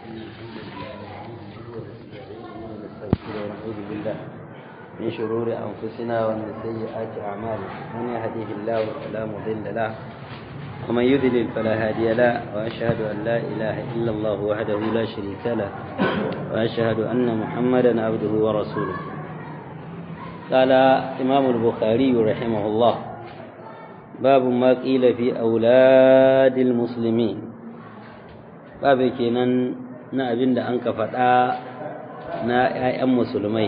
ونعوذ بالله من شرور أنفسنا ومن سيئات أعمالنا من يهديه الله فلا مضل له ومن يذلل فلا هادي له وأشهد أن لا إله إلا الله وحده لا شريك له وأشهد أن محمدا عبده ورسوله قال إمام البخاري رحمه الله باب ما قيل في أولاد المسلمين باب كينان na abin da an ka faɗa na ‘ya'yan musulmai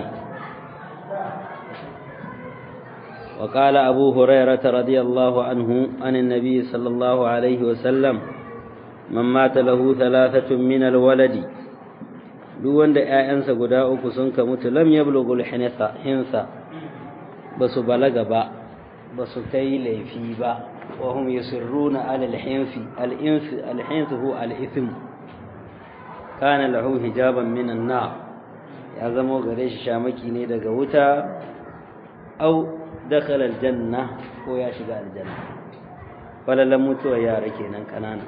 وقال أبو هريرة رضي الله عنه عن النبي صلى الله عليه وسلم من مات له ثلاثة من الولد duk wanda ‘ya'yansa guda uku sun ka mutu lam ya bulugul hinsa ba su balaga ba ba su kai laifi ba wa hum yusirruna alal hinsi al-hinsi hu al-ithm kana lahu hijaban minan nar ya zama gare shi shamaki ne daga wuta au dakhala aljanna ko ya shiga aljanna falalan mutuwa yara kenan kanana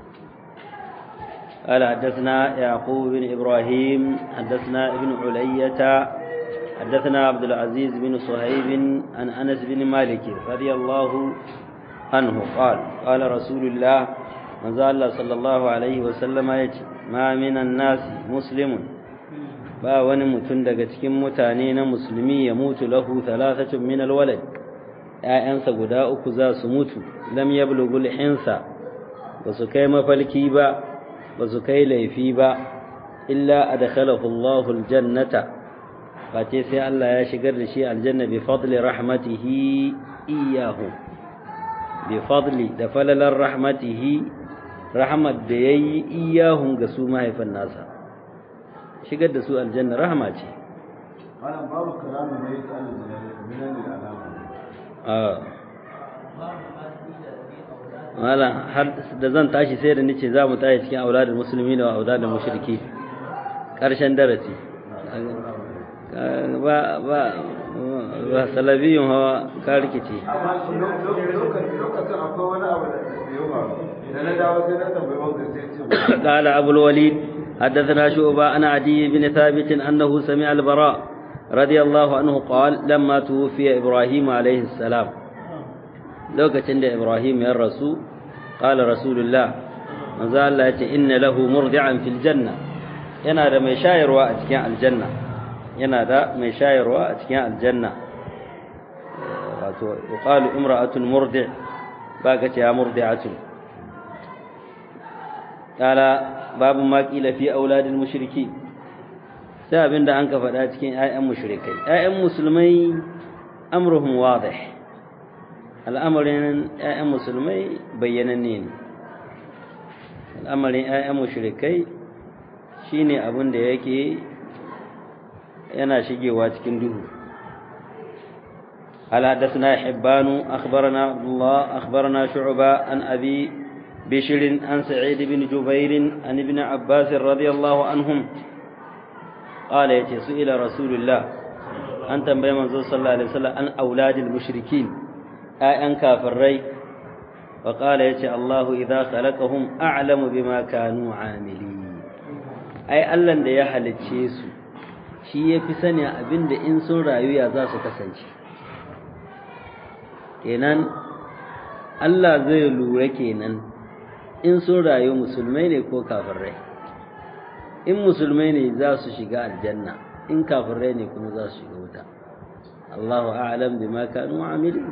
قال حدثنا يعقوب بن إبراهيم حدثنا ابن علية حدثنا عبد العزيز بن صهيب عن أنس بن مالك رضي الله عنه قال قال رسول الله من الله صلى الله عليه وسلم يجي ما من الناس مسلم ba wani mutum daga cikin mutane na musulmi ya mutu lahu thalathatun min alwalad ƴaƴansa guda uku za su mutu lam yablughul hinsa ba su kai mafalki ba ba su kai laifi ba illa adkhalahu Allahu aljannata fate sai Allah ya shigar da shi aljanna bi fadli rahmatihi iyyahu bi fadli da falalar rahmatihi rahmat da yayi iyahun ga su mahaifan nasa shigar da su aljanna rahama ce wannan babu kalamu ne ta minan alama mala har da zan tashi sai da nace za mu tashi cikin auladul musulmi da auladul mushriki karshen darasi ba ba ba salabiyun hawa ka rikice amma lokacin akwai wani abu da ya faru da na dawo sai na tambayi wanda sai ce قال أبو الوليد حدثنا شعبة عن عدي بن ثابت أنه سمع البراء رضي الله عنه قال لما توفي إبراهيم عليه السلام لو كتند إبراهيم يا الرسول قال رسول الله مازال الله إن له مرضعا في الجنة ينادى ما يشاير وأتكين الجنة ينادى ما يشاير وأتكين الجنة وقال امرأة مرضع باقت يا مرضعة قال باب ما قيل في أولاد المشركين sai abin da an ka faɗa cikin ‘ya'yan mushrikai ‘ya'yan musulmai amruhum wadih al'amarin ‘ya'yan musulmai bayyananne ne al'amarin ‘ya'yan mushrikai shi ne abin da yake yana shigewa cikin duhu هل حدثنا حبان أخبرنا عبد الله أخبرنا شعبة عن أبي بشر عن سعيد بن جبير عن ابن عباس رضي الله عنهم قال يتي سئل رسول الله أن تنبي منزول صلى الله عليه وسلم عن أولاد المشركين أي أن كافري وقال يتي الله إذا خلقهم أعلم بما كانوا عاملين أي ألن دي يحل تشيسو shi ya fi sani abin da in sun rayu ya za su kasance kenan Allah zai lura kenan in sun rayu musulmai ne ko kafirai in musulmai ne za su shiga aljanna in kafirai ne kuma za su shiga wuta Allahu a'lam bima kanu amilin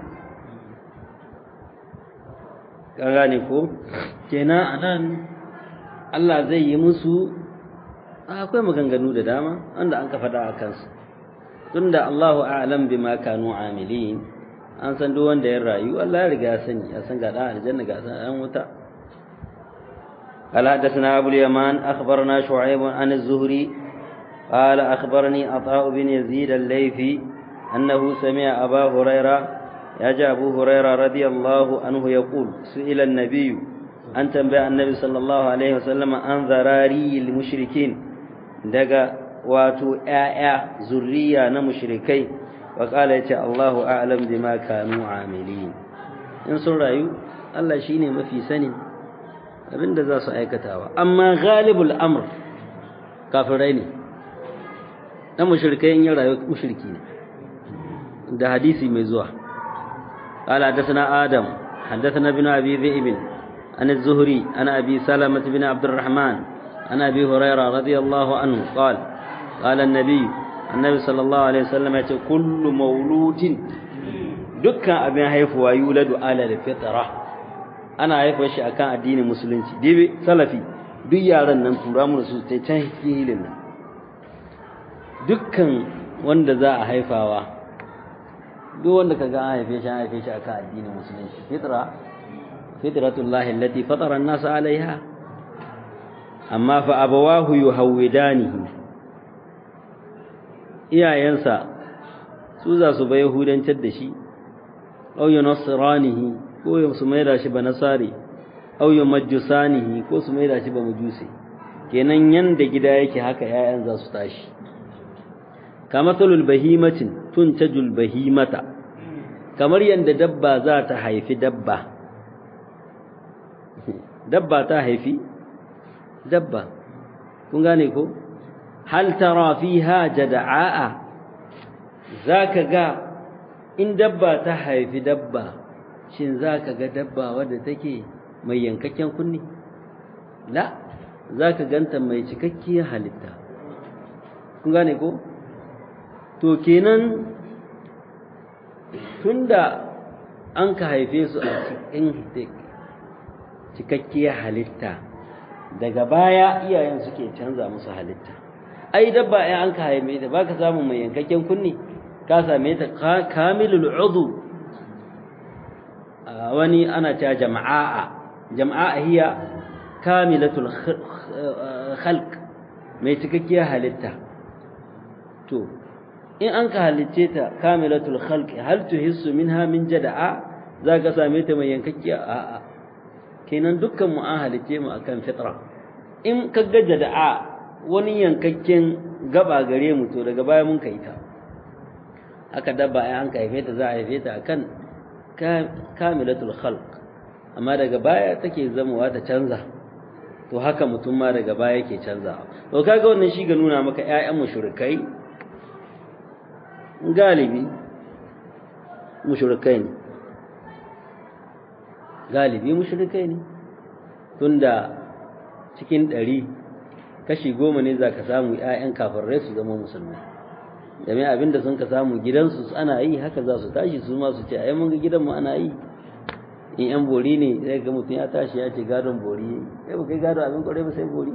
kan gane ko kenan anan Allah zai yi musu akwai maganganu da dama wanda an ka faɗa a kansu tunda Allahu a'lam bima kanu amilin an san duk wanda ya rayu Allah ya riga ya sani ya san ga dan aljanna ga dan wuta قال حدثنا أبو اليمان أخبرنا شعيب عن الزهري قال أخبرني عطاء بن يزيد الليثي أنه سمع أبا هريرة يجا أبو هريرة رضي الله عنه يقول سئل النبي أن تنبأ النبي صلى الله عليه وسلم عن ذراري المشركين دقا واتو آية ذرية نمشركي وقال يتي الله أعلم بما كانوا عاملين إن سرعوا الله شيني ما في سنين abinda za su aikatawa amma ghalibul amr kafirai ne dan mushrikai in ya rayu mushriki ne da hadisi mai zuwa قال حدثنا آدم حدثنا ابن أبي ذئب عن الزهري عن أبي سلمة بن عبد الرحمن عن أبي هريرة رضي الله عنه قال قال النبي النبي صلى الله عليه وسلم كل مولود دكا أبن هيف ويولد على الفطرة أنا هيف وشي أكان الدين المسلمين دي سلفي duk yaran nan tura mu su ta can hilin nan dukkan wanda za a haifawa duk wanda ka ga an haife shi an haife shi akan addinin musulunci fitra fitratullahi allati fatara an-nas alaiha amma fa abawahu yuhawidanihi iyayensa su za su bai yahudancar da shi aw yunasranihi ko su mai da shi ba nasari aw yumajjusanihi ko su mai da shi ba majusi kenan yanda gida yake haka yayan za su tashi kamatulul bahimatin tuntajul bahimata kamar yanda dabba za ta haifi dabba dabba ta haifi dabba kun gane ko hal tara fiha jada'a zaka ga in dabba ta haifi dabba shin zaka ga dabba wadda take mai yankakken kunni la zaka ganta mai cikakkiyar halitta kun gane ko to kenan tunda an ka haife su a cikin cikakkiyar halitta daga baya iyayen suke canza musu halitta ai dabba ai an ka haife ta baka samu mai yankakken kunni ka same ta kamilul udu wani ana ta jama'a jama'a hiya kamilatul khalq mai cikakkiyar halitta to in an ka halicce ta kamilatul khalq hal tuhissu minha min jada'a zaka same ta mai yankakkiya a'a kenan dukkan mu an halicce mu akan fitra in ka ga jada'a wani yankakken gaba gare mu to daga baya mun kai ta haka dabba ai an ka haife ta za a haife ta akan kamilatul khalq amma daga baya take zamowa ta canza to haka mutum ma daga baya yake canzawa to kaga wannan shi ga nuna maka ƴaƴan mushrikai galibi mushrikai ne galibi mushrikai ne tunda cikin ɗari kashi goma ne za ka samu ‘ya'yan kafirai su zama musulmi domin abinda sun ka samu gidansu ana yi haka za su tashi su ma su ce a mun ga gidanmu ana yi in ‘yan bori ne zai ga mutum ya tashi ya ce gadon bori ya ba kai gadon abin kwarai ba sai bori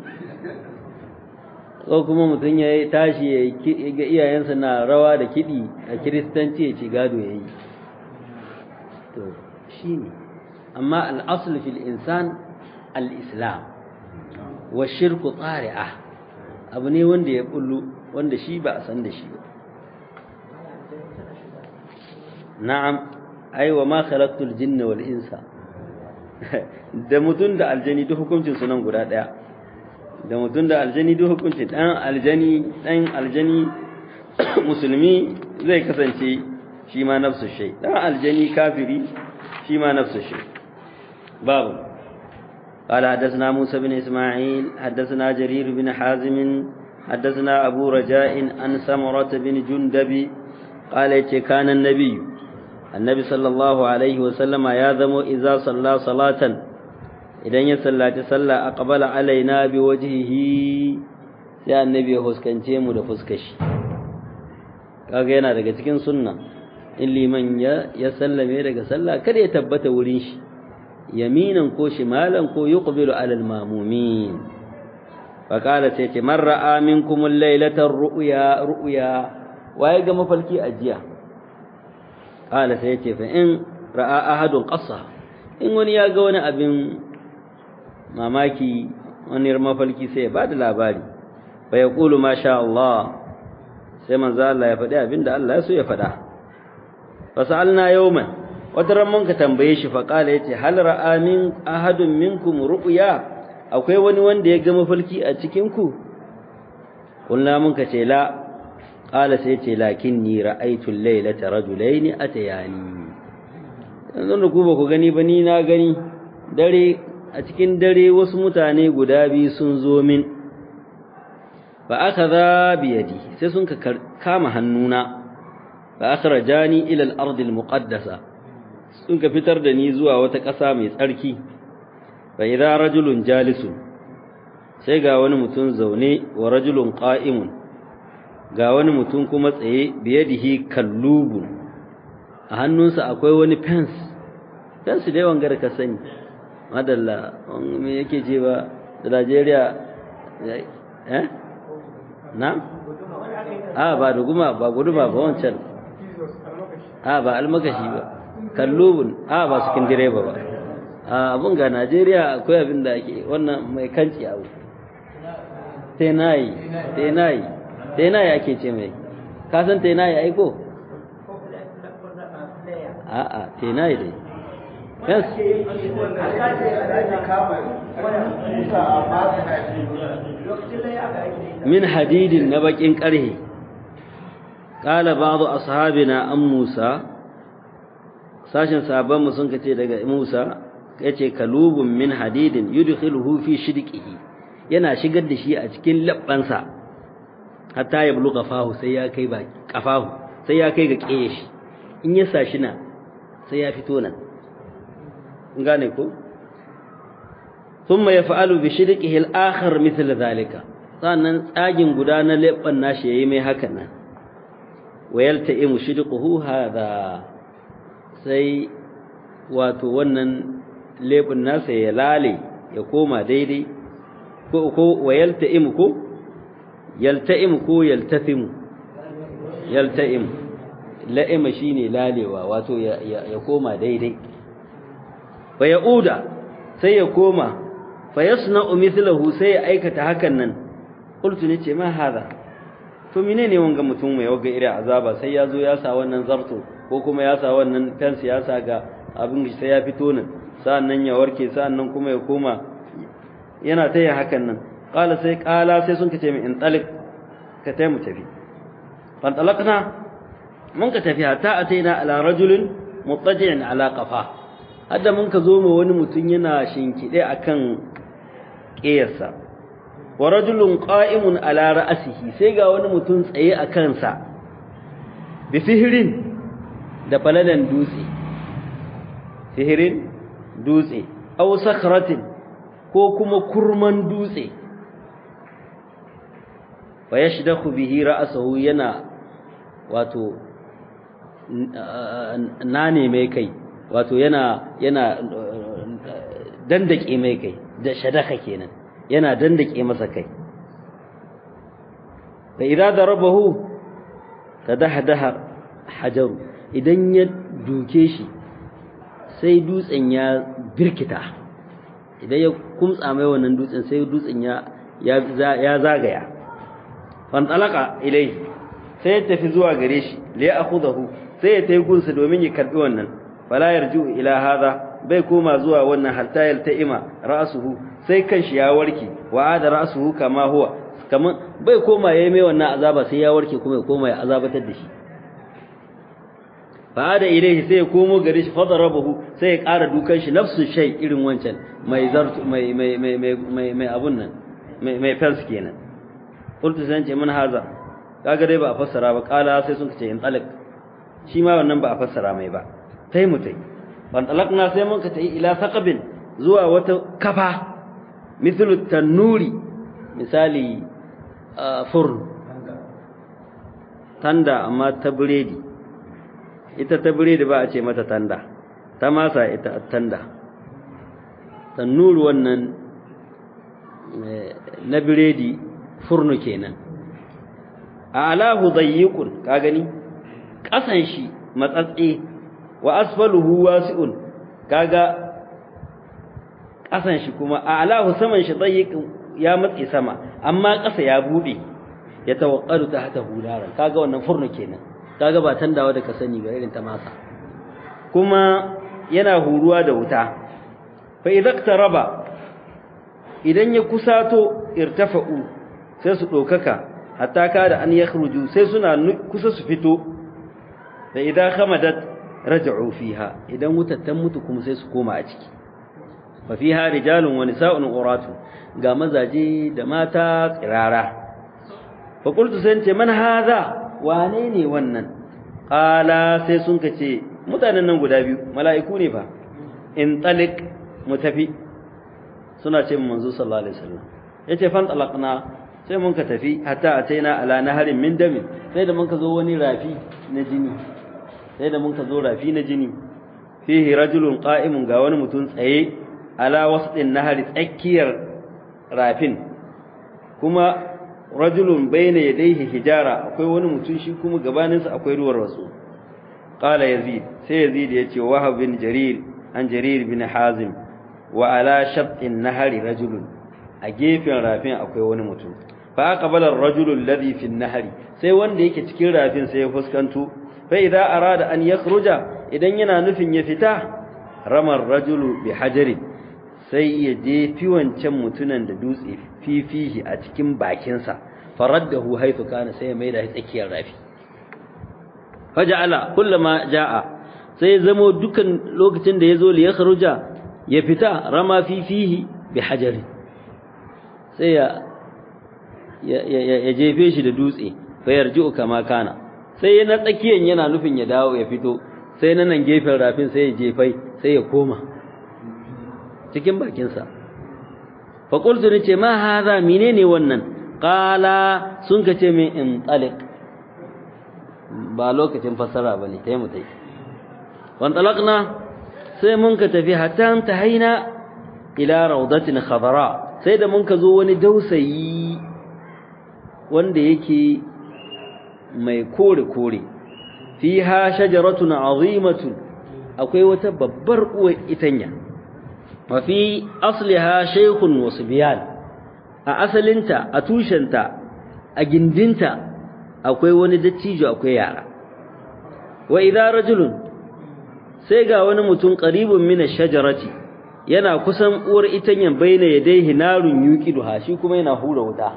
ko kuma mutum ya tashi ya ga iyayensa na rawa da kiɗi a kiristanci ya ce gado ya yi to shi ne amma al'asul fil insan al-islam wa shirku tsari'a abu ne wanda ya bullu wanda shi ba a san da shi ba na'am ai wa ma khalaqtul jinna wal insa da mutun da aljani duk hukuncin su nan guda daya da mutun da aljani duk hukuncin dan aljani dan aljani musulmi zai kasance shi ma nafsu shay dan aljani kafiri shi ma nafsu shay babu قال حدثنا موسى بن إسماعيل حدثنا جرير بن حازم حدثنا أبو رجاء عن سمرة بن جندب قال كان النبي النبي صلى الله عليه وسلم ياذم إذا صلى صلاة إذا يصلى تصلى أقبل علينا بوجهه sai annabi ya huskance mu da fuskashi kaga yana daga cikin sunna in liman ya ya sallame daga sallah kada ya tabbata wurin shi yaminan ko shimalan ko yuqbilu ala almamumin fa qala sai ce man ra'a minkum al-laylata ru'ya ru'ya waye ga mafalki ajiya qala sai ce fa in ra'a ahadun qassa in wani ya ga wani abin mamaki wani mafalki sai ya bada labari fa yaqulu ma sha Allah sai manzo Allah ya faɗi abinda Allah ya so ya faɗa fa sa'alna yawman wata ran mun ka tambaye shi fa kala yace hal ra'a min ahadun minkum ru'ya akwai wani wanda ya ga mafalki a cikin ku kullu mun ka ce la kala sai yace lakinni ra'aytu al-laylata rajulaini atayani yanzu da ku ba ku gani ba ni na gani dare a cikin dare wasu mutane guda biyu sun zo min fa akhadha bi yadi sai sun ka kama hannuna fa akhrajani ila al-ard al-muqaddasa sun ka fitar da ni zuwa wata ƙasa mai tsarki fa idza rajulun jalisun sai ga wani mutum zaune wa rajulun qa'imun ga wani mutum kuma tsaye biyadihi kallubun a hannunsa akwai wani pens pens dai wanga da ka sani madalla me yake ce ba da Najeriya eh na a ba da guma ba guduma ba wancan a ba almakashi ba kallubun a ba su kin direba ba a abun ga Najeriya akwai abin da ake wannan mai kanci abu tenayi tenayi tenayi ake ce mai ka san tenayi aiko a'a tenayi dai yes min hadidin na bakin karhe qala ba'du ashabina an Musa sashin sahabban mu sun kace daga Musa yace kalubun min hadidin yudkhiluhu fi shidqihi yana shigar da shi a cikin labbansa hatta ya buluga fahu sai ya kai ba kafahu sai ya kai ga kiye shi in ya sa shi na sai ya fito nan gane ko thumma yaf'alu bi shidqihi al-akhar mithl dhalika sannan tsagin guda na labban nashi yayi mai hakan nan wayalta'imu shidquhu hadha sai wato wannan lebin nasa ya lale ya koma daidai ko ko wayalta'imu ko yalta'imu ko yaltafimu yalta'imu la'ima shine lalewa wato ya ya koma daidai fa yauda sai ya koma fa yasna'u mithlahu sai ya aikata hakan nan qultu ne ce ma hada to menene wanga mutum mai waga irin azaba sai ya zo ya sa wannan zarto ko kuma ya sa wannan fence ya sa ga abin sai ya fito nan sa'annan ya warke sa'annan kuma ya koma yana ta yin hakan nan qala sai qala sai sun kace min in talik ka tayi mu tafi fan talaqna mun ka tafi hatta ataina ala rajulin muttaji'in ala qafa hadda mun ka zo mu wani mutum yana shinkide akan ƙeyarsa wa rajulun qa'imun ala ra'sihi sai ga wani mutum tsaye a kansa bi sihirin da falalan dutse sihirin dutse aw sakratin ko kuma kurman dutse fa yashdakhu bihi ra'sahu yana wato nane mai kai wato yana yana dandake mai kai da shadaka kenan yana dandake masa kai fa idza darabahu tadahdaha hajaru idan ya duke shi sai dutsen ya birkita idan ya kumtsa mai wannan dutsen sai dutsen ya ya zagaya fantalaka ilai sai ya tafi zuwa gare shi li ya'khudahu sai ya tayi gunsa domin ya karbi wannan fala yarju ila hadha bai koma zuwa wannan hatta yalta'ima ra'suhu sai kanshi ya warke wa ada ra'suhu kama huwa kaman bai koma yayi mai wannan azaba sai ya warke kuma ya koma ya azabatar da shi fa ada ilaihi sai ya komo gare shi fadarabahu sai ya ƙara dukan shi nafsu shay irin wancan mai zartu mai mai mai mai mai abun nan mai mai fans kenan qultu sai ce man haza kaga dai ba a fassara ba kala sai sun ce in talak shi ma wannan ba a fassara mai ba tai mutai ban talakna sai mun ka tai ila saqabin zuwa wata kafa mithlu tanuri misali furn tanda amma ta biredi ita ta biredi ba a ce mata tanda ta masa ita tanda tanuru wannan na biredi furnu kenan a alahu dayyikun ka gani ƙasan shi matsatse wa asfaluhu wasi'un kaga ƙasan shi kuma a alahu saman shi dayyikun ya matse sama amma ƙasa ya bude ya tawakkalu ta hata hularan kaga wannan furnu kenan kaga ba tandawa da ka sani ga irin ta masa kuma yana huruwa da wuta fa idza idan ya kusato irtafa'u sai su dokaka hatta kada an yakhruju sai suna kusa su fito da idza khamadat raj'u fiha idan wutar ta mutu kuma sai su koma a ciki fa fiha rijalun wa nisa'un uratu ga mazaje da mata tsirara fa qultu sai ce man hadha wane ne wannan qala sai sun kace mutanen nan guda biyu mala'iku ne fa in talik mu tafi suna ce manzo sallallahu alaihi wasallam yace fan talaqna sai mun ka tafi hatta ataina ala naharin min dami sai da mun ka zo wani rafi na jini sai da mun ka zo rafi na jini fihi rajulun qa'imun ga wani mutum tsaye ala wasdin nahari tsakiyar rafin kuma rajulun bayna yadayhi hijara akwai wani mutum shi kuma gabaninsa akwai ruwar wasu qala yazid sai yazid yace wahab bin jarir an jarir bin hazim wa ala shabtin nahari rajulun a gefen rafin akwai wani mutum fa aqbala ar-rajulu alladhi fi an-nahri sai wanda yake cikin rafin sai ya fuskanto fa idza arada an yakhruja idan yana nufin ya fita ramar rajulu bi hajarin sai ya je fi wancan mutunan da dutse fifihi a cikin bakinsa faraddahu haythu kana sai ya maida shi tsakiyar rafi faja'ala kullama ja'a sai ya zamo dukan lokacin da yazo li yakhruja ya fita rama fifihi bi hajarin sai ya ya jefe shi da dutse fa yarji'u kama kana sai na tsakiyan yana nufin ya dawo ya fito sai na nan gefen rafin sai ya jefai sai ya koma cikin bakinsa fa qultu nace ma hadha menene wannan qala sun kace min in taliq ba lokacin fasara bane tayi mu tayi wan talaqna sai mun ka tafi hatta ta haina ila rawdatin khadra sai da mun ka zo wani dausayi wanda yake mai kore-kore fiha shajaratun azimatun akwai wata babbar uwar itanya wa fi asliha shaykhun wa subyan a asalinta a tushenta a gindinta akwai wani dattijo akwai yara wa idza rajulun sai ga wani mutum qaribun min ash-shajarati yana kusan uwar itanyan baina yadayhi narun yuqiduha shi kuma yana hura wuta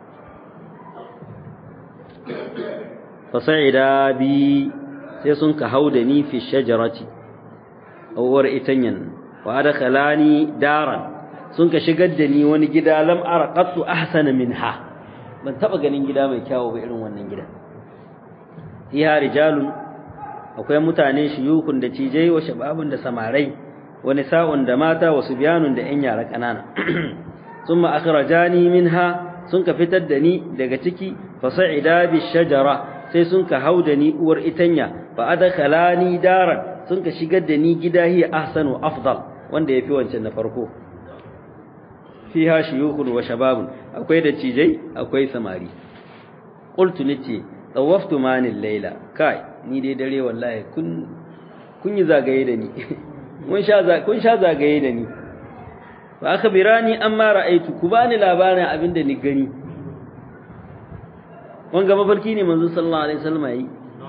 fasa'ida bi sai sun ka hauda ni fi shajarati uwar itanyan wa adkhalani daran sun ka shigar da ni wani gida lam ara qattu ahsana minha ban taba ganin gida mai kyawu ba irin wannan gida fiha rijalun akwai mutane shiyukun da cijai wa shababun da samarai wa nisa'un da mata wa subyanun da yan yara kanana thumma akhrajani minha sun ka fitar da ni daga ciki fasa'ida bi shajara sai sun ka hauda ni uwar itanya fa adkhalani daran sun ka shigar da ni gida hiya ahsanu afdal wanda yafi wancan na farko fiha shuyukhun wa shababun akwai da cijai akwai samari qultu nace tawaftu manil layla kai ni dai dare wallahi kun kun yi zagaye da ni mun sha kun sha zagaye da ni fa akhbirani amma ra'aytu ku bani labarin abinda ni gani wanga mafarki ne manzo sallallahu alaihi wasallam yi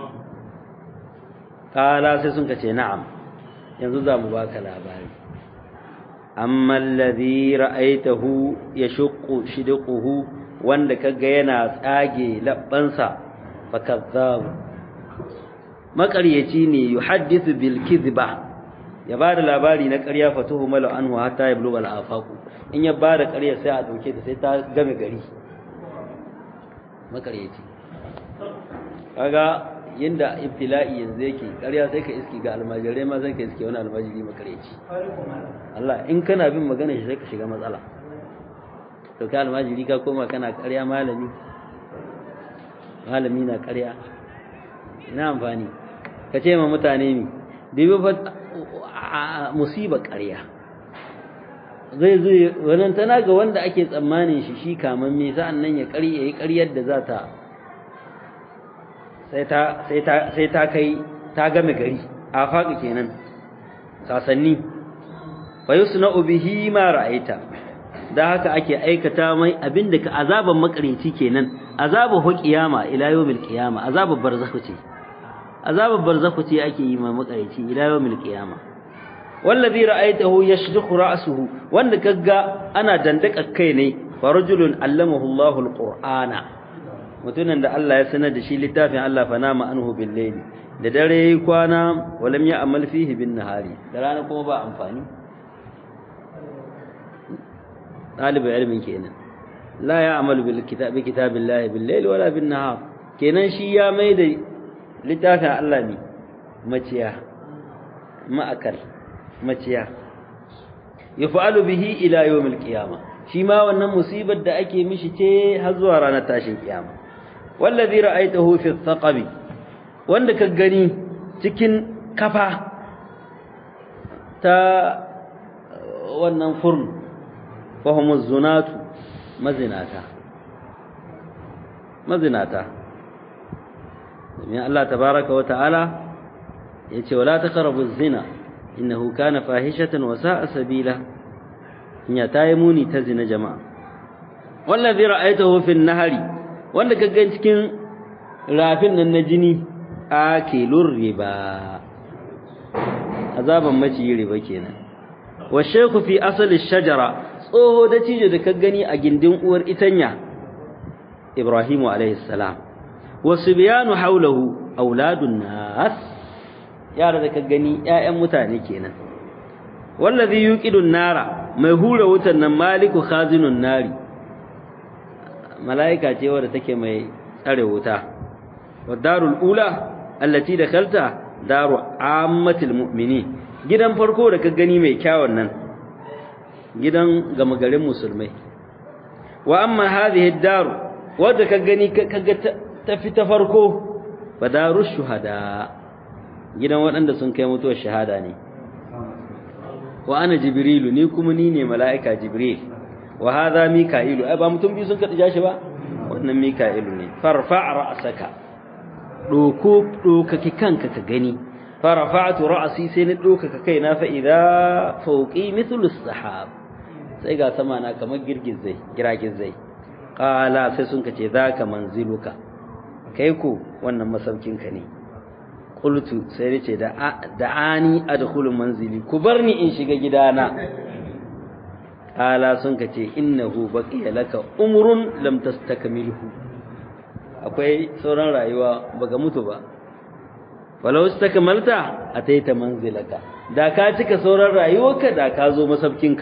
kala sai sun kace na'am yanzu za mu baka labari amma alladhi ra'aytahu yashuqqu shidquhu wanda kaga yana tsage labbansa fakazzab makaryaci ne yuhaddithu bil kidhba ya bada labari na ƙarya fatuhu malu anhu hatta yablugha al afaqu in ya bada ƙarya sai a dauke ta sai ta game gari makaryaci kaga yanda ibtila'i yanzu yake ƙarya sai ka iski ga almajirai ma sai ka iski wani almajiri makaryaci Allah in kana bin magana shi sai ka shiga matsala to ka almajiri ka koma kana ƙarya malami malami na ƙarya ina amfani ka ce ma mutane mi dubi fa musiba ƙarya zai zo wannan tana ga wanda ake tsammanin shi shi kaman me sa'an nan ya ƙari yayi ƙaryar da za ta sai ta sai ta sai ta kai ta game gari a faƙi kenan sasanni fa yusna'u bihi ma ra'aita da haka ake aikata mai abinda ka azaban makareci kenan azabu hu qiyama ila yawmil qiyama azabu barzakhu ce azabu barzakhu ce ake yi ma makareci ila yawmil qiyama wallazi ra'aytahu yashdukhu ra'suhu wanda kaga ana dandaka kai ne farajulun allamahu Allahu alqur'ana mutunan da Allah ya sanar da shi littafin Allah fa nama anhu bil layli da dare yayi kwana walam ya amal fihi bin nahari da rana kuma ba amfani ɗalibin ilimin kenan la ya'malu bil kitabi kitabillahi bil layli wala bin nahar kenan shi ya mai da littafin Allah ne maciya ma'akal maciya yaf'alu bihi ila yawmil qiyama shi ma wannan musibar da ake mishi ce har zuwa ranar tashin kiyama wallazi ra'aytahu fi thaqabi wanda ka gani cikin kafa ta wannan furn fahimuz zunatu mazinata mazinata domin Allah tabaraka wa ta'ala ya ce wala taqrabu zina innahu kana fahishatan wa sa'a sabila ya tayi muni ta zina jama'a wallazi ra'aytahu fi nahari wanda ka ga cikin rafin nan na jini akilur riba azaban maciyi riba kenan wa shaykhu fi asali shajara tsoho da cije da ka gani a gindin uwar itanya ibrahimu alaihi salam wa subyanu hawlahu auladun nas yara da ka gani ƴaƴan mutane kenan wallazi yuqidun nara mai hura wutan nan maliku khazinun nari malaika ce wadda take mai tsare wuta wa darul ula allati dakalta daru ammatil mu'minin gidan farko da ka gani mai kyawun nan gidan gama garin musulmai wa amma hadhihi daru wadda ka gani kaga ta fi ta farko fa daru shuhada gidan waɗanda sun kai mutuwar shahada ne wa ana jibrilu ni kuma ni ne mala'ika jibril wa hadha mika'ilu ai ba mutum biyu sun kada jashi ba wannan mika'ilu ne farfa ra'saka doko dokaki kanka ka gani farafa'tu ra'si sai ni dokaka kaina fa idza fawqi mithlu as-sahab sai ga sama na kamar girgizai giragizai qala sai sun kace zaka manziluka kai ko wannan masaukin ka ne qultu sai nace da da'ani adkhulu manzili ku barni in shiga gidana qala sun kace innahu baqiya laka umrun lam tastakmilhu akwai sauran rayuwa baka mutu ba walau istakmalta ataita manzilaka da ka cika sauran rayuwarka da ka zo masaukinka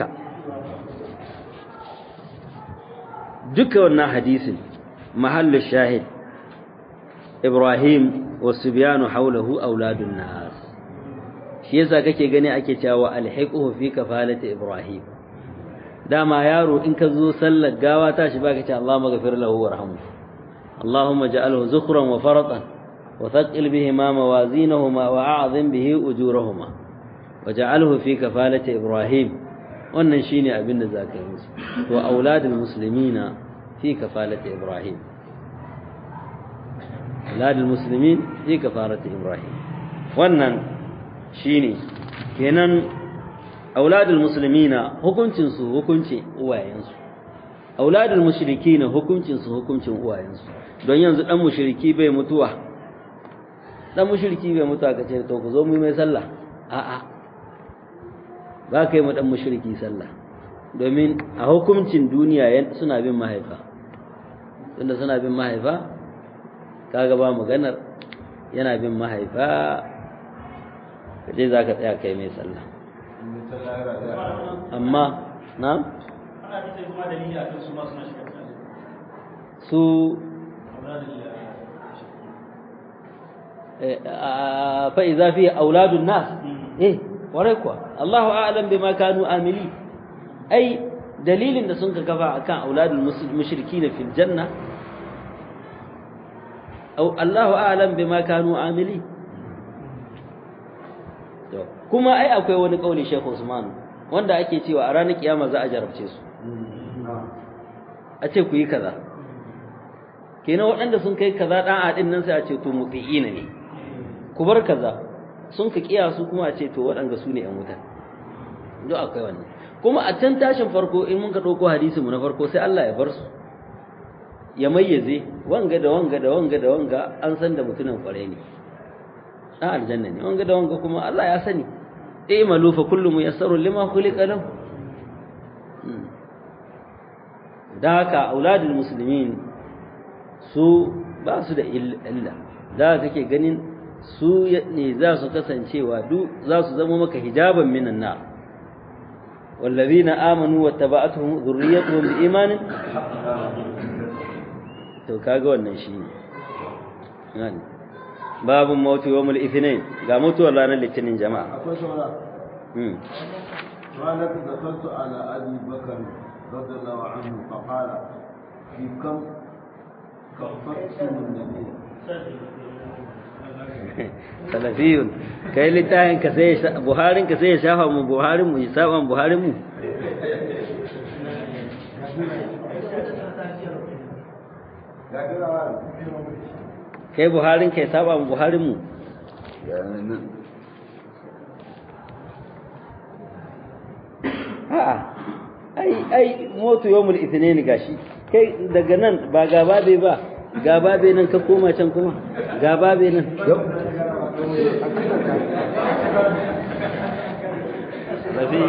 duka wannan hadisin mahallu shahid Ibrahim wasubyanu hawlahu auladun nas shi yasa kake gani ake cewa alhiquhu fi kafalati Ibrahim dama yaro in ka zo sallar gawa tashi baka ce Allahumma ghafir lahu warhamhu اللهم اجعله زخرا وفرطا وثقل بهما موازينهما وأعظم به أجورهما وجعله في كفالة إبراهيم wannan shine abin da zaka yi musu wa auladul muslimina fi kafalati ibrahim auladul muslimin fi kafalati ibrahim wannan shine kenan auladul muslimina hukuncin su hukuncin uwayensu auladul mushrikina hukuncin su hukuncin uwayensu don yanzu dan mushriki bai mutuwa dan mushriki bai mutuwa kace to ku zo mu mai sallah a'a ba kai mu dan mushriki sallah domin a hukuncin duniya suna bin mahaifa tunda suna bin mahaifa kaga ba maganar yana bin mahaifa kaje zaka tsaya kai mai sallah amma na su فإذا فيه أولاد الناس إيه وريكوا الله أعلم بما كانوا آملين أي دليل إن سنك كفا كان أولاد المشركين في الجنة أو الله أعلم بما كانوا آملين kuma ai akwai wani kauli Sheikh Usman wanda ake cewa a ranar kiyama za a jarabce su a ce ku yi kaza kenan waɗanda sun kai kaza ɗan aɗin nan sai a ce to muti'ina ne ku bar kaza sun ka kiya su kuma a ce to waɗanda su ne ‘yan wuta duk akwai wannan kuma a can tashin farko in mun ka ɗauko hadisi mu na farko sai Allah ya bar su ya mayyaze wanga da wanga da wanga da wanga an san da mutumin kware ne ɗan aljanna ne wanga da wanga kuma Allah ya sani eh malu fa kullu muyassaru lima khuliqa lahu da haka auladul muslimin su ba su da illa da kake ganin su ne za su kasancewa duk za su zama maka hijaban minan nar والذين آمنوا واتبعتهم ذريتهم بإيمان to kaga wannan shi ne babu mautu yawmul ithnain ga mutuwar ranar litinin jama'a akwai saura hmm ranar da kantu ala abi bakar radiyallahu anhu faqala fi kam kafattum nabiy salafiyun kai littafin ka sai ya- buharin ka sai ya shafa mu buharin mu ya saba mu buharin mu ga kira kai buharin ka ya saba mu buharin mu a'a ai ai motu yawmul ithnain gashi kai daga nan ba gaba bai ba gaba bai nan ka koma can kuma gaba bai nan salafi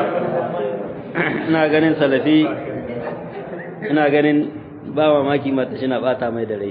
ina ganin salafi ina ganin ba mamaki mata shi na bata mai da rai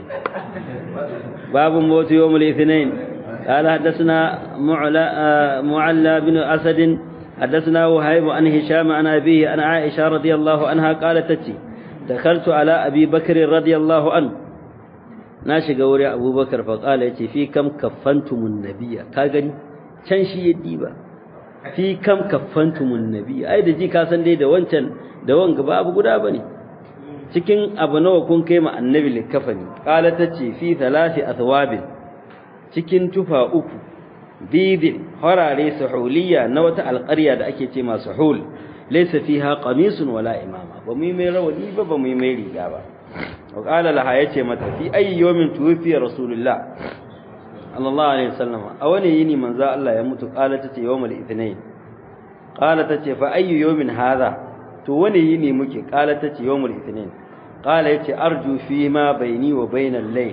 babu motu yawmul ithnain قال حدثنا معلى آه، معلى بن أسد حدثنا وهيب عن هشام عن أبيه عن عائشة رضي الله عنها قالت تتي دخلت على أبي بكر رضي الله عنه ناشي قوري أبو بكر فقال يتي في كم كفنتم النبي كاغني can shi ya diba fi kam kaffantumun nabi ai da ji ka san dai da wancan da wanga ba abu guda bane cikin abu nawa kun kai ma annabi likafani qala tace fi thalathi athwabin cikin tufa uku bidin harare suhuliya na wata alƙarya da ake ce masu hul laysa fiha qamisun wala imama ba mu yi mai rawani ba ba mu yi mai riga ba wa qala laha yace mata fi ayyi yawmin tuwfiya rasulullah sallallahu alaihi wasallam a wani yini manzo Allah ya mutu qala tace yawmul ithnain qala tace fa ayyu yawmin hadha to wani yini muke qala tace yawmul ithnain qala yace arju fi ma baini wa bainal layl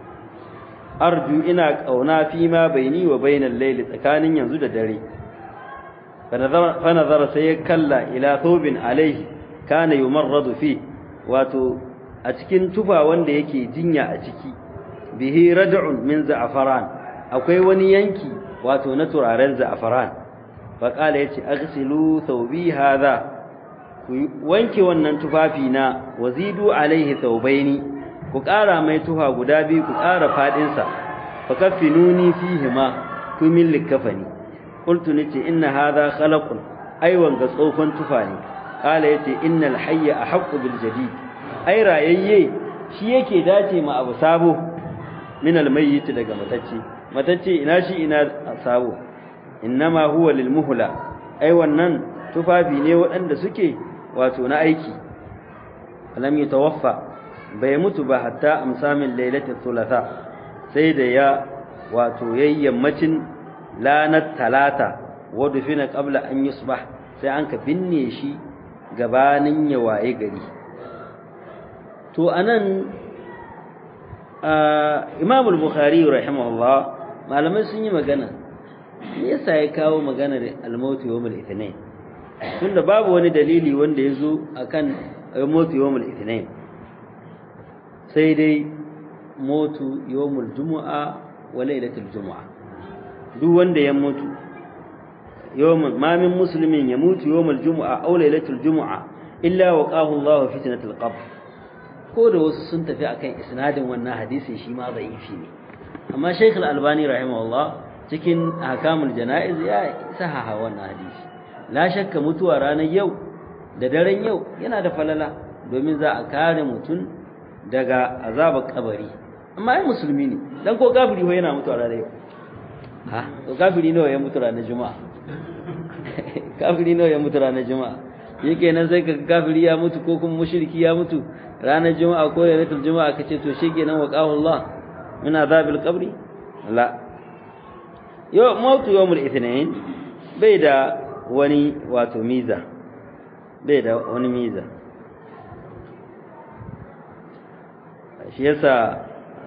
arju ina kauna fi ma baini wa bainal layl tsakanin yanzu da dare fa nazara sai ya kalla ila thawbin alaihi kana yumarradu fi wato a cikin tufa wanda yake jinya a ciki bihi rad'un min za'faran akwai wani yanki wato na turaren za'faran fa kala yace aghsilu thawbi hadha ku wanke wannan tufafi na wazidu alaihi thawbaini ku ƙara mai tufa guda biyu ku ƙara fadin sa fa kaffinuni fihi ma ku min likafani qultu nace inna hadha khalaqun aiwan ga tsofan tufa ne kala yace innal hayya ahqqu bil jadid ai rayayye shi yake dace ma abu sabo min almayyit daga matacce matacce ina shi ina sabo innama huwa lilmuhla ai wannan tufafi ne waɗanda suke wato na aiki alam yatawaffa bai mutu ba hatta amsamin lailatul thulatha sai da ya wato yayyamacin lanat talata wa dufina qabla an yusbah sai an ka binne shi gabanin ya waye gari to anan Imam al-Bukhari rahimahullah malamai sun yi magana me yasa ya kawo maganar al-maut yawm al-ithnain tunda babu wani dalili wanda yazo akan al-maut yawm al-ithnain sai dai mutu yawm al-jumu'a wa laylatul jumu'a duk wanda ya mutu yawm ma min muslimin ya mutu yawm al-jumu'a aw laylatul jumu'a illa waqahu Allah fitnatul qabr ko da wasu sun tafi akan isnadin wannan hadisi shi ma da'ifi ne amma Sheikh Al-Albani rahimahullah cikin ahkamul janaiz ya sahaha wannan hadisi la shakka mutuwa ranar yau da daren yau yana da falala domin za a kare mutum daga azabar kabari amma ai musulmi ne dan ko kafiri ho yana mutuwa ranar yau ha to kafiri nawa ya mutu ranar juma'a kafiri nawa ya mutu ranar juma'a yake nan sai ka kafiri ya mutu ko kuma mushriki ya mutu ranar juma'a ko lailatul juma'a kace to shikenan wa qahu Allah min azabil qabri la yo mautu yawmul ithnain bai da wani wato miza bai da wani miza shi yasa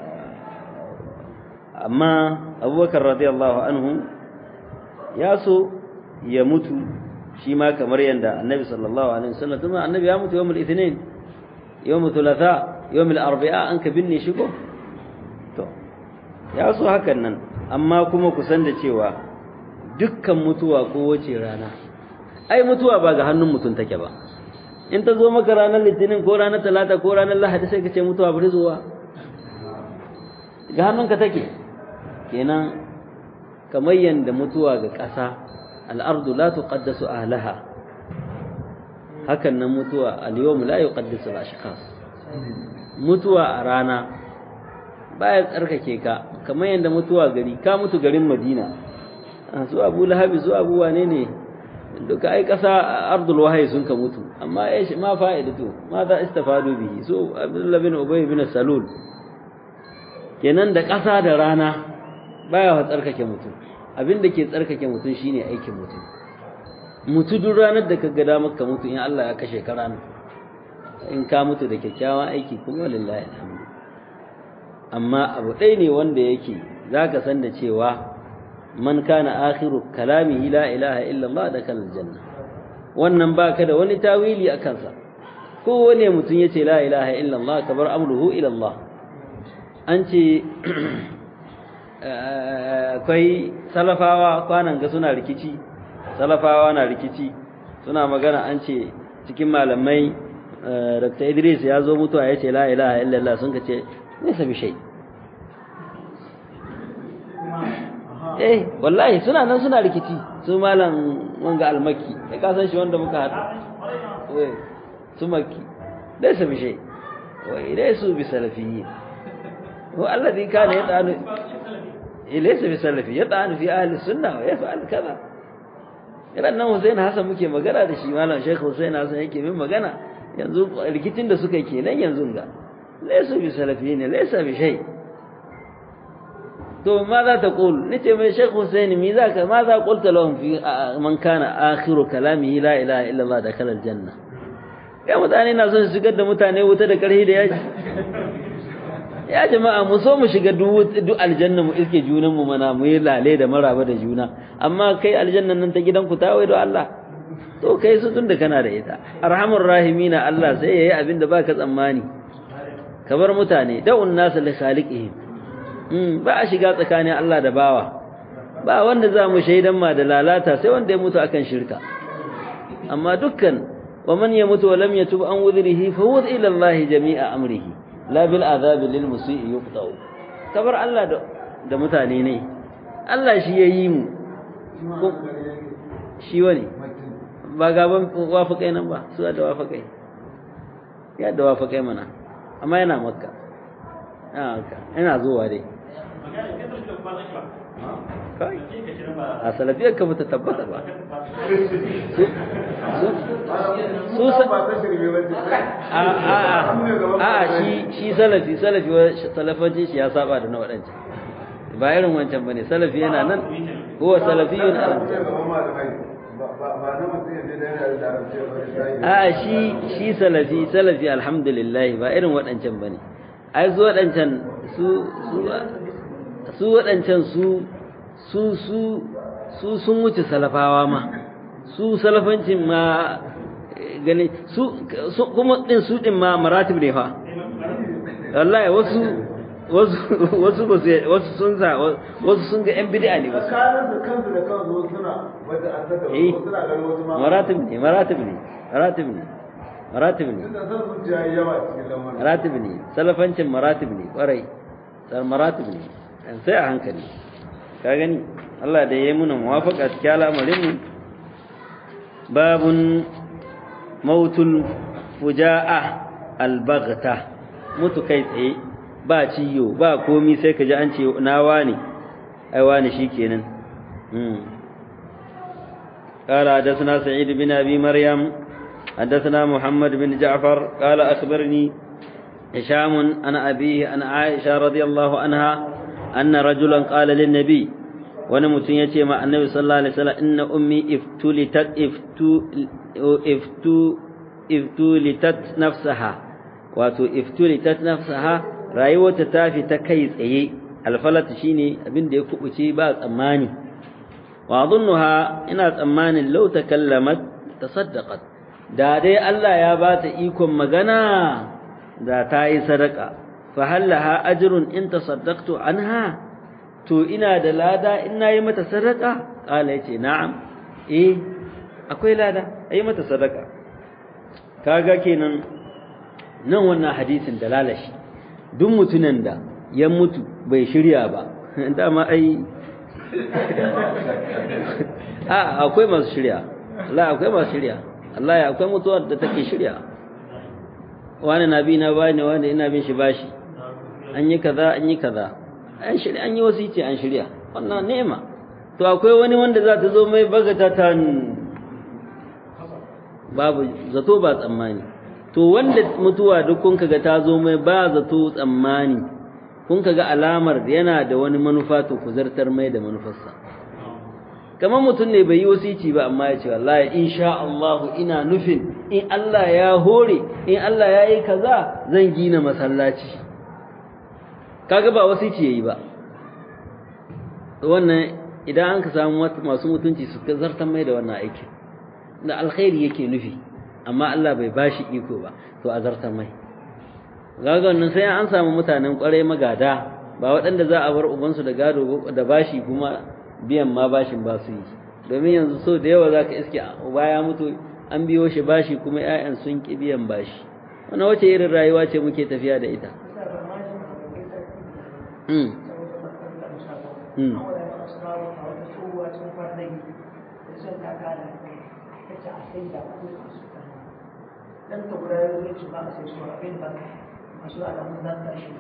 amma abubakar radiyallahu anhu ya so ya mutu shi ma kamar yadda annabi sallallahu alaihi wasallam kuma annabi ya mutu yawmul ithnain yawmul thulatha yawmul arba'a an ka binne shi ko to ya so hakan nan amma kuma ku san da cewa dukkan mutuwa ko wace rana ai mutuwa ba ga hannun mutum take ba in ta zo maka ranar litinin ko ranar talata ko ranar lahadi sai ka ce mutuwa bari zuwa ga hannunka take kenan kamar yanda mutuwa ga ƙasa al'ardu la tuqaddasu ahlaha hakan nan mutuwa al-yawm la yuqaddasu al-ashkhas mutuwa a rana baya tsarkake ka kamar yanda mutuwa gari ka mutu garin Madina su Abu Lahab su Abu wane ne duka ai ƙasa ardul wahyi sun ka mutu amma ai ma fa'idatu ma za istafadu bihi so Abdullah bin Ubay bin Salul kenan da ƙasa da rana baya wa tsarkake mutum abin da ke tsarkake mutum shine aikin mutum mutu duk ranar da ka ga damar ka mutu in Allah ya kashe ka ranar in ka mutu da kyakkyawan aiki kuma lillahi alhamdu amma abu ɗaya ne wanda yake zaka san da cewa man kana akhiru kalamihi la ilaha illa Allah da kal janna wannan baka da wani tawili a kansa kowane mutum yace la ilaha illa Allah kabar amruhu ila Allah an ce akwai salafawa kwanan ga suna rikici salafawa na rikici suna magana an ce cikin malamai Dr. Idris ya zo mutuwa ya ce la ilaha illallah sun ka ce nesa bi shai eh wallahi suna nan suna rikici su malam wanga almaki ya kasan shi wanda muka haɗu su maki nesa bi shai wa idai su bi salafiyyin هو الذي كان يطعن ليس بسلفي يطعن في أهل السنة ويفعل كذا idan nan Hussein Hassan muke magana da shi malam Sheikh Hussein Hassan yake min magana yanzu rikicin da suka kenan yanzu ga laysa bi salafiyin laysa bi shay to ma za ta qul nace mai Sheikh Hussein mi za ka ma za qulta lahum fi man kana akhiru kalamihi la ilaha illa Allah dakhala aljanna kai mutane na son su shigar da mutane wuta da karhi da yaji ya jama'a mu so mu shiga duk aljanna mu iske junan mu mana mu yi lale da maraba da juna amma kai aljannan nan ta gidanku ta wai da Allah to kai su tunda kana da ita arhamur rahimina Allah sai yayi abin da baka tsammani kabar mutane da'un nas li khaliqihim mm ba a shiga tsakanin Allah da bawa ba wanda za mu shaidan ma da lalata sai wanda ya mutu akan shirka amma dukkan wa man yamutu wa lam yatub an wudrihi fa wud ila Allah jami'a amrihi la bil azabi lil musii yuqtau kabar Allah da da mutane ne Allah shi yayi mu shi wani ba gaban wafakai nan ba su da wafakai ya da wafakai mana amma yana makka yana zuwa dai a salafiyar ka bata tabbata ba su a shi shi salafi salafi salafancin shi ya saba da na waɗancan ba irin wancan bane salafi yana nan huwa salafiyun a shi shi salafi salafi alhamdulillah ba irin waɗancan bane ai su waɗancan su su waɗancan su su su su sun wuce salafawa ma su salafancin ma gani su kuma din su din ma maratib ne fa wallahi wasu wasu wasu ba su wasu sun sa wasu sun ga yan bid'a ne wasu kansu da kansu suna wanda an saka suna ganin wasu ma maratib ne maratib ne maratib ne maratib ne tunda san zuciya yawa cikin lamarin maratib ne salafancin maratib ne kwarai sar maratib ne sai a hankali ka gani Allah da yayi muna muwafaqa cikin al'amarin mu babun mautul fuja'a albaghta mutu kai tsaye ba ciyo ba komi sai ka ji an ce na wani ai wani shikenan mm قال حدثنا سعيد بن ابي مريم حدثنا محمد بن جعفر قال اخبرني هشام عن ابيه عن عائشه رضي الله عنها ان رجلا قال للنبي wani mutum ya ce ma annabi sallallahu alaihi wasallam inna ummi iftulitat iftu iftu iftulitat nafsaha wato iftulitat nafsaha rayuwarta ta fi ta kai tsaye alfalat shine abin da ya kubuce ba tsammani wa adunnuha ina tsammanin law takallamat tasaddaqat da dai Allah ya ba ta ikon magana da ta yi sadaka fa hallaha ajrun in tasaddaqtu anha to ina da lada in nayi mata sadaka kala yace na'am eh akwai lada ayi mata sadaka kaga kenan nan wannan hadisin da lalashi duk mutunan da ya mutu bai shirya ba dama ai a akwai masu shirya Allah akwai masu shirya Allah ya akwai mutuwar da take shirya wani na bi na bani wani ina bin shi bashi an yi kaza an yi kaza an shirya an yi wasici an shirya wannan nema to akwai wani wanda za ta zo mai bagata ta babu zato ba tsammani to wanda mutuwa duk kun kaga ta zo mai ba zato tsammani kun kaga alamar yana da wani manufa to ku zartar mai da manufarsa kamar mutum ne bai yi wasici ba amma ya ce wallahi insha Allah ina nufin in Allah ya hore in Allah ya yi kaza zan gina masallaci kaga ba wasici yayi ba wannan idan an ka samu masu mutunci su zartar mai da wannan aikin da alkhairi yake nufi amma Allah bai bashi iko ba to a zartar mai gaga wannan sai an samu mutanen kwarai magada ba waɗanda za a bar ubansu da gado da bashi kuma biyan ma bashin ba su yi domin yanzu so da yawa za ka iske uba ya mutu an biyo shi bashi kuma 'ya'yan sun ƙi biyan bashi wannan wace irin rayuwa ce muke tafiya da ita dan ta guda ya zo ba a sai su abin ba masu alamun zan tashi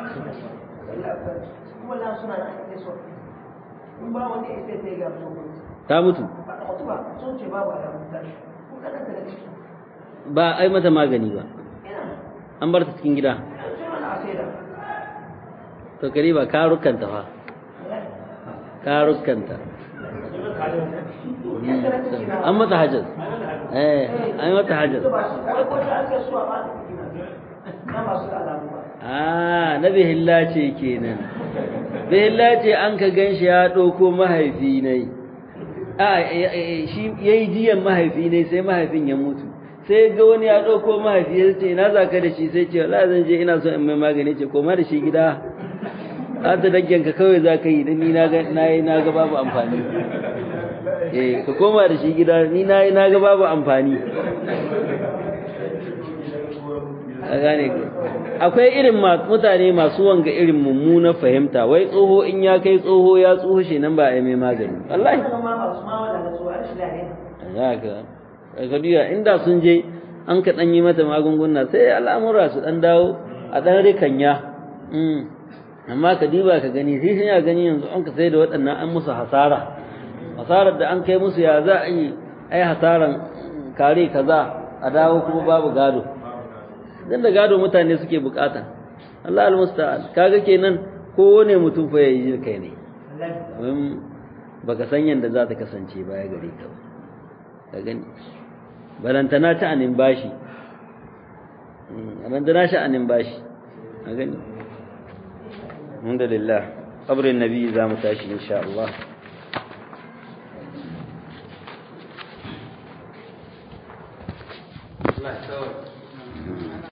kuma na suna da ake so in ba wani ya sai sai ga su ta mutu ba ta mutu ba sun ce babu alamun tashi ko kana ta da ciki ba ai mata magani ba ina an bar ta cikin gida sai mana a sai da to kare ba karukanta fa karukanta an mata hajjar eh an yi mata hajjar wai ko ta ake so a ba na masu alamu ba ah na bihilla ce kenan bihilla ce an ka ganshi ya ɗauko mahaifi ne a shi yayi jiyan mahaifi ne sai mahaifin ya mutu sai ga wani ya ɗauko mahaifi ya ce ina za ka da shi sai ce wala zan je ina so in mai magani ce koma da shi gida an ta daggenka kawai za ka yi don ni na ga babu amfani eh ka koma da shi gida ni na na ga babu amfani a gane akwai irin mutane masu wanga irin mummuna fahimta wai tsoho in ya kai tsoho ya tsoho shi nan ba a yi mai magani wallahi ma ba su ma wadanda su a shi lahiya za ka ka duya inda sun je an ka ɗan yi mata magunguna sai al'amura su ɗan dawo a ɗan rikanya amma ka diba ka gani sai sun ya gani yanzu an ka sai da waɗannan an musu hasara hasarar da an kai musu ya za a yi ai hasaran kare kaza a dawo kuma babu gado dan da gado mutane suke bukata Allah almusta'an kaga kenan kowane mutum fa yayi kai ne domin baka san yanda za ta kasance baya gare ka ka gani balantana ta anin bashi balantana shi anin bashi ka gani alhamdulillah qabrin nabi za mu tashi insha Allah Allah